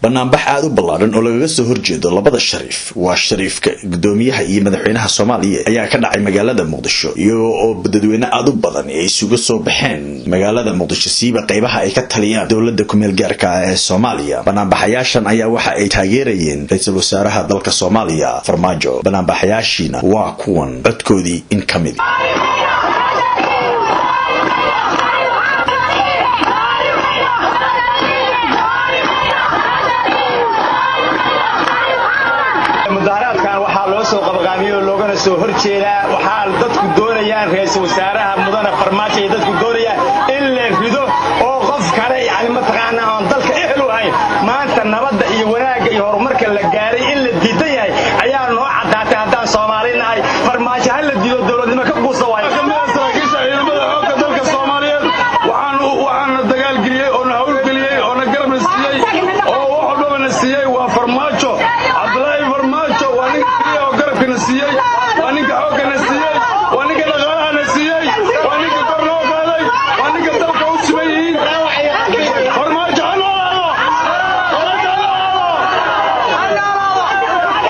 banaanbax aada u ballaadhan oo lagaga soo horjeedo labada shariif waa shariifka gudoomiyaha iyo madaxweynaha soomaaliya ayaa ka dhacay magaalada muqdisho iyagoo oo dadweyne aada u badan ay isuga soo baxeen magaalada muqdisho siiba qaybaha ay ka taliyaan dowladda kumeel gaarka ah ee soomaaliya banaanbaxayaashan ayaa waxa ay taageerayeen ra-iisul wasaaraha dalka soomaaliya farmaajo banaanbaxayaashiina waa kuwan codkoodii in ka mid mudaaraadkan waxaa loo soo qabaqaamiyey oo loogana soo hor jeedaa waxaa dadku doonayaan ra-iisul wasaaraha mudane farmaajo ay dadku doonayaan in la rido oo qof kale yani mataqaanaa oon dalka ehel u ahayn maanta nabadda iyo wanaagga iyo horumarka la gaaray in la diidan yahay ayaa noo caddaatay haddaan soomaali nahay farmaajo ha la diido dowladnimo ka guusa waayo saraakiisha ciidamada xoogga dalka soomaaliyeed waxaana dagaalgeliyey oo na hawlgeliyey oo na garabna siiyey oo wax walbaba na siiyey waa farmaajo cabdulaahi farmaajo waa ninka keliya oo garabkana siiyey waa ninka xooggana siiyey waa ninka dhaqaalahana siiyey waa ninka kor noo qaaday waa ninka dalka u siman yihiin farmaajo ha noolaado farmaajo ha noolaado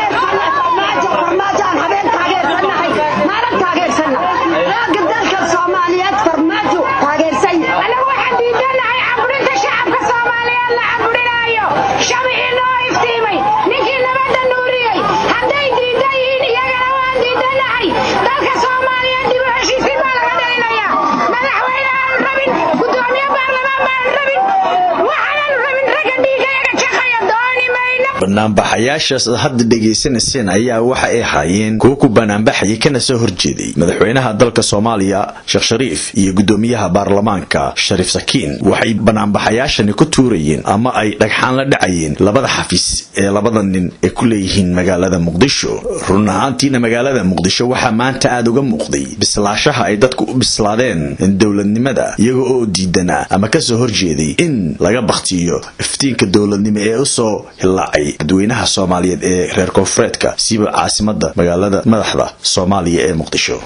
banaanbaxayaashaas aad hadda dhegaysanayseen ayaa waxa ay ahaayeen kuwo ku banaanbaxayay kana soo horjeeday madaxweynaha dalka soomaaliya sheekh shariif iyo gudoomiyaha baarlamaanka shariif sakiin waxay banaanbaxayaashani ku tuurayeen ama ay dhagxaan la dhacayeen labada xafiis ee labada nin ee ku leeyihiin magaalada muqdisho run ahaantiina magaalada muqdisho waxaa maanta aada uga muuqday bislaashaha ay dadku u bislaadeen dowladnimada iyaga oo diidanaa ama kasoo horjeeday in laga bakhtiyo iftiinka dowladnimo ee usoo hilaacay dadweynaha soomaaliyeed ee reer koonfureedka siiba caasimada magaalada madaxda soomaaliya ee muqdisho